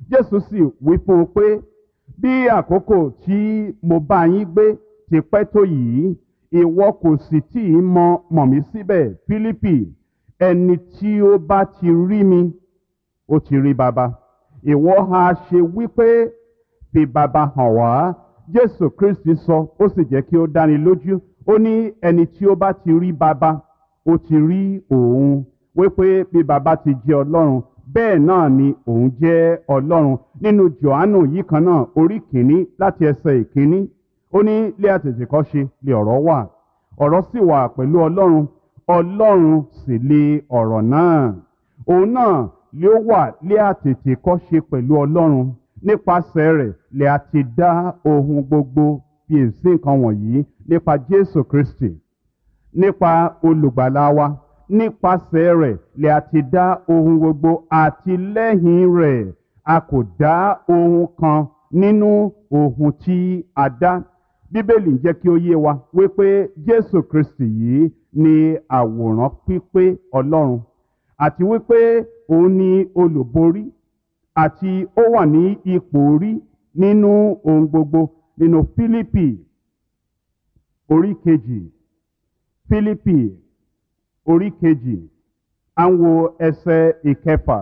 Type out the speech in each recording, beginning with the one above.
jésù sì wí fún un pé bí àkókò tí mo bá yín gbé ti pẹ́ tó yìí ìwọ kò sì tí ì mọ mọ̀ mí síbẹ̀ fílípì ẹni tí ó bá ti rí mi ó ti rí baba ìwọ ha ṣe wípé fi baba hàn wá jésù kristi sọ ó sì jẹ́ kí ó dáni lójú ó ní ẹni tí ó bá ti rí baba ó ti rí òun wípé bí baba ti jẹ́ ọlọ́run bẹ́ẹ̀ náà ni òun jẹ́ ọlọ́run nínú johannu yìí kan náà orí kìíní láti ẹsẹ̀ ìkíní ó ní lé àtètèkọ́ṣe lè ọ̀rọ̀ wà ọ̀rọ̀ sì wà pẹ̀lú ọlọ́run ọlọ́run sì lè ọ̀rọ̀ náà òun náà lé ó wà lé àtètèkọ́ṣe pẹ̀lú ọlọ́run nípasẹ̀ rẹ̀ lè a ti dá ohun gbogbo bí èsì nǹkan wọ̀nyí nípa jésù kristi nípa olùgbàlà wa nípasẹ̀ rẹ̀ lè a ti dá ohun gbogbo àti lẹ́yìn rẹ̀ a kò dá ohun kan nínú ohun tí a dá bíbélì ń jẹ́ kí ó yé wa wípé jésù kristi yìí ni àwòrán pípé ọlọ́run àti wípé òun ni olùborí àti ó wà ní ipò orí nínú ohun gbogbo nínú fílípì orí kejì fílípì orí kejì à ń wo ẹsẹ̀ ìkẹfà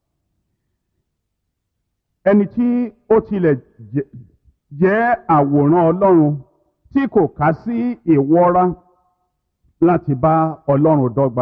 ẹni tí ó tilẹ̀ jẹ́ àwòrán ọlọ́run tí kò ká sí ìwọ́ra láti bá ọlọ́run dọ́gba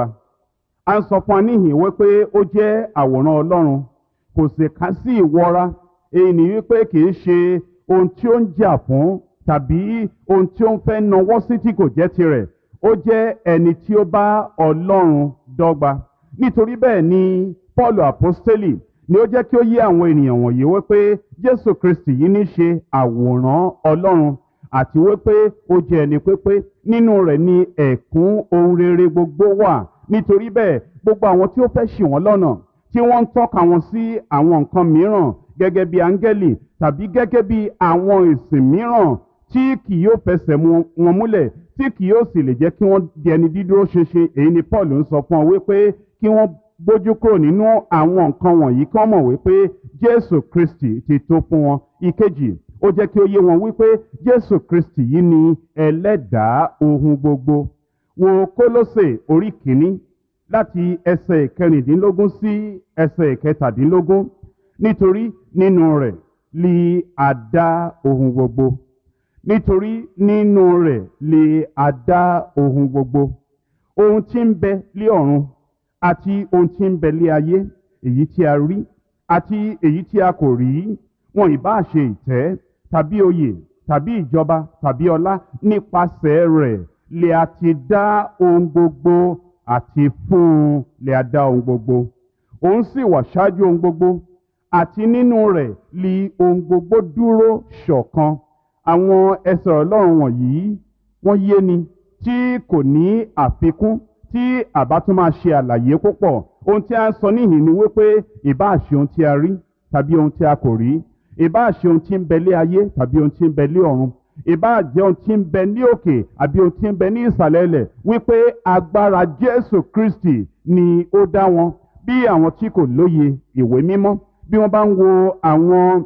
a ń sọ fún wa níhìn wípé ó jẹ́ àwòrán ọlọ́run kò sì ká sí ìwọ́ra èyí ni wípé kì í ṣe ohun tí ó ń jà fún tàbí ohun tí ó ń fẹ́ nawọ́ sí tí kò jẹ́ tirẹ̀ ó jẹ́ ẹni tí ó bá ọlọ́run dọ́gba nítorí bẹ́ẹ̀ ni paul apostoli ni ó jẹ́ kí ó yé àwọn ènìyàn wọ̀nyí wípé jésù kristi yìí ní ṣe àwòrán ọlọ́run àti wípé ó jẹ́ ẹni pépé nínú rẹ̀ ni ẹ̀kún ohun rere gbogbo wà nítorí bẹ́ẹ̀ gbogbo àwọn tí ó fẹ́ ṣì wọ́n lọ́nà tí wọ́n ń tọ́ka wọn sí àwọn nǹkan mìíràn gẹ́gẹ́ bí áńgẹ́lì tàbí gẹ́gẹ́ bí àwọn ìsìn mìíràn tí kì yóò fẹsẹ̀ wọn múlẹ̀ tí kì yóò sì lè jẹ́ kí wọ́n di ẹni dídúró ṣinṣin èyí ni paul ń sọ fún ọ wípé kí wọ́n gbójú kúrò nínú àwọn nǹkan wọ̀nyí kí wọ́n mọ̀ wípé jésù kristi ti tó fún wọn ìkejì ó jẹ́ kí ó yé wọn wípé jésù kristi yìí ni ẹlẹ́dàá ohun gbogbo wo kólósè orí kìíní láti ẹsẹ̀ ìkẹrìndínlógún sí ẹsẹ̀ ìkẹtàdínlógún nítorí nínú rẹ̀ li àdá ohun gbogbo nítorí nínú rẹ̀ li àdá ohun gbogbo ohun tí ń bẹ lé ọ̀run àti ohun tí ń bẹ lé ayé èyí tí a rí àti èyí tí a kò rí wọn ìbá ṣe ìtẹ́ tàbí oyè tàbí ìjọba tàbí ọlá nípasẹ̀ rẹ̀ lè a ti dá ohun gbogbo àti fún un lè a dá ohun gbogbo òun sì wà ṣáájú ohun gbogbo àti nínú rẹ̀ li ohun gbogbo dúró ṣọ̀kan àwọn ẹsẹ̀ ọlọ́run wọ̀nyí wọ́n yé ni tí kò ní àfikún tí àbá tún máa ṣe àlàyé púpọ̀ ohun tí a ń sọ níhìn ni wípé ìbá ṣe ohun tí a rí tàbí ohun tí a kò rí ìbá ṣe ohun tí ń bẹ lé ayé tàbí ohun tí ń bẹ lé ọ̀run ìbá jẹ́ ohun tí ń bẹ ní òkè àbí ohun tí ń bẹ ní ìsàlẹ̀ ilẹ̀ wípé agbára jésù kristi ni ó dá wọn bí àwọn tí kò lóye ìwé mímọ́ bí wọ́n bá ń wo àwọn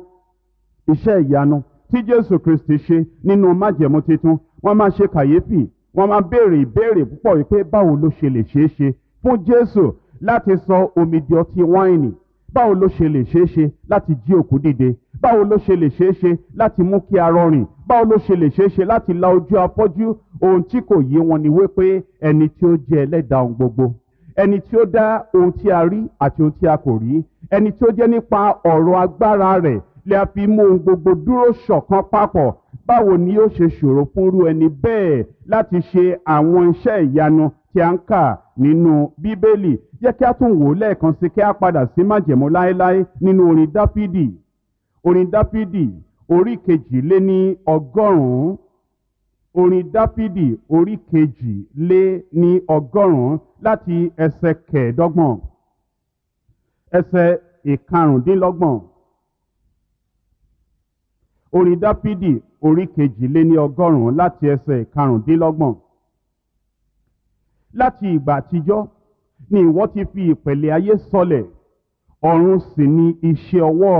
iṣẹ́ ìyanu tí jésù kristi ṣe nínú májẹ̀mú tuntun wọ́n máa ṣe kàyéfì wọ́n máa béèrè ìbéèrè púpọ̀ wípé báwo ló ṣe lè ṣeé ṣe fún jésù láti sọ omi di ọtí wáìnì báwo ló ṣe lè ṣeé ṣe láti jí òkú dìde báwo ló ṣe lè ṣeé ṣe láti mú kí arọ rìn báwo ló ṣe lè ṣeé ṣe láti la ojú afọ́jú ohun tí kò yé wọn ni wípé ẹni tí ó jẹ́ ẹlẹ́dàá ohun gbogbo ẹni tí ó dá ohun tí a rí àti ohun tí a kò rí ẹni tí ó jẹ́ nípa ọ̀rọ̀ agbára rẹ̀ lè a fi mú ohun gbogbo dúró ṣọ̀kan papọ̀ báwo ni ó ṣe ṣòro fúnrú ẹni bẹ́ẹ̀ láti ṣe àwọn iṣẹ́ ìyanu tí a ń kà nínú bíbélì jẹ́ kí a tún wò ó lẹ́ẹ̀kan sí kí a padà sí májẹ̀mú láéláé nínú orin dáfídì orin dáfídì orí kejì lé ní ọgọ́rùn-ún orin dáfídì orí kejì lé ní ọgọ́rùn-ún láti ẹsẹ̀ kẹẹ̀ẹ́dọ́gbọ̀n ẹsẹ̀ ìkarùndínlọ́gbọ̀n orin dáfídì orí kejì lé ní ọgọ́rùn-ún láti ẹsẹ̀ ìkarùndínlọ́gbọ̀n láti ìgbà àtijọ́ ni ìwọ ti fi ìpẹ̀lẹ̀ ayé sọlẹ̀ ọ̀run sì ni iṣẹ́ ọwọ́